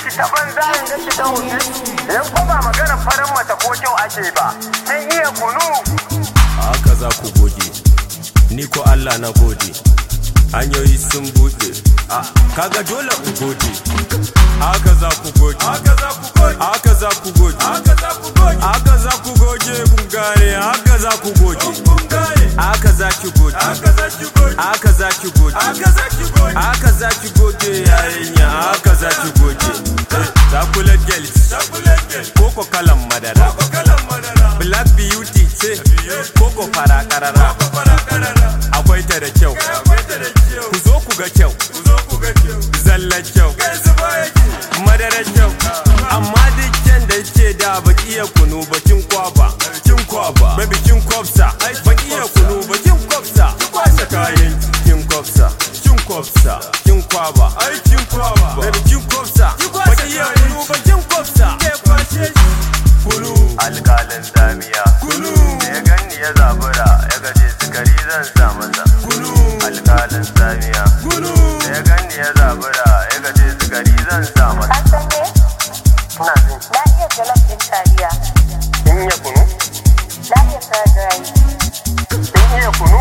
ganci ta banza in ganci ta hotel yan ko ba magana farin mata ko kyau ake ba sun iya kunu haka za ku goge ni ko Allah na gode hanyoyi sun buɗe a kaga dole ku gode haka za ku goge haka za ku goge haka za ku goge haka za ku goge haka za ku goge kun gane haka za ku goge kun gane haka za ki goge haka za ki goge haka za ki goge haka za ki goge haka za ki goge yayanya haka za ki goge chocolate girls chocolate girls koko kalan madara koko kalan madara black beauty ce koko fara karara akwai ta da kyau ku zo ku ga kyau zallan kyau madara kyau amma duk kyan da ke da baki iya kunu bakin kwaba kin kwaba baby kin kwabsa baki iya kunu bakin kwabsa ki kwashe kayan kin kwabsa kin kwabsa kin kwaba ai kin kwaba baby kin kwabsa baki iya kunu bakin kwabsa ke kwashe kunu alkalin zamiya kunu da ya ganni ya zabura ya gaje sukari zan sa masa kunu alkalin zamiya kunu da ya ganni ya zabura ya gaje sukari zan sa masa An san me? ina jin Na iya jollof ɗin taliya. kin iya kunu Na iya fried rice. kin iya kunu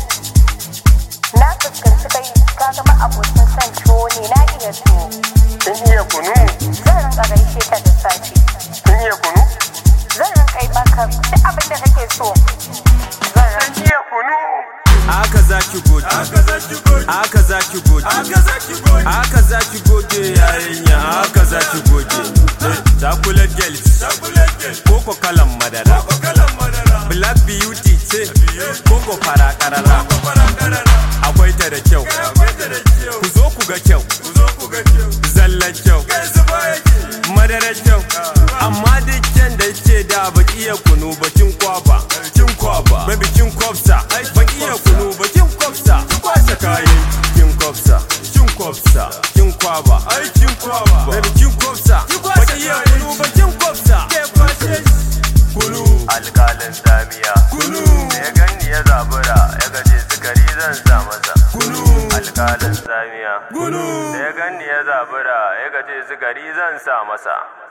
Na fuskanci kai ka zama abokin son tuwo ne na iya tuwo. kin iya kunu Zan rinka gaishe ka da safe. kin iya kunu Zan rinka yi maka duk abin da kake so. Zan rinka kin iya kunu haka za ki goge haka za ki goge haka za ki goge haka za ki goge haka za ki goge yayanya haka za ki goge chocolate girls chocolate girls koko kalan madara koko kalan madara black beauty ce koko fara karara akwai ta da kyau ku zo ku ga kyau ku zo ku ga kyau zallan kyau madara kyau amma duk kyan da ke da baki iya kunu bakin kwaba kin kwaba baby kin kwabsa baki iya kunu bakin kwabsa ki kwashe kayan kin kwabsa kin kwabsa kin kwaba ai kin kwaba baby kin kwabsa baki iya kunu bakin kwabsa ke kwashe kunu alkalin zamiya kunu da ya ganni ya zabura ya gaje sukari zan sa masa kunu alkalin zamiya kunu da ya ganni ya zabura ya gaje sukari zan sa masa